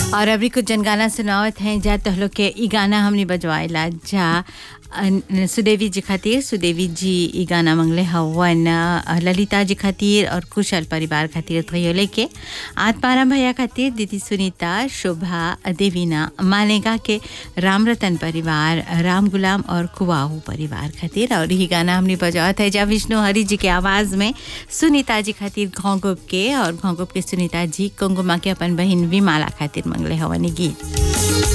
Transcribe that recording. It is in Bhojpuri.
और अभी कुछ जन गाना सुनावत हैं जा तो लोग के ई गाना हमने बजवाइला जा अन- सुदेवी जी खातिर सुदेवी जी ई गाना मंगले हवन अ, ललिता जी खातिर और कुशल परिवार खातिर थयो लेके आत्माराम भैया खातिर दीदी सुनीता शोभा देवीना मालेगा के राम रतन परिवार राम गुलाम और कुआहू परिवार खातिर और ही गाना हमने बजावत है जा विष्णु हरि जी के आवाज़ में सुनीता जी खातिर घोंगुप के और घोंगुप के सुनीता जी कुंगुमा के अपन बहन विमाला खातिर मंगले हवन ई गीत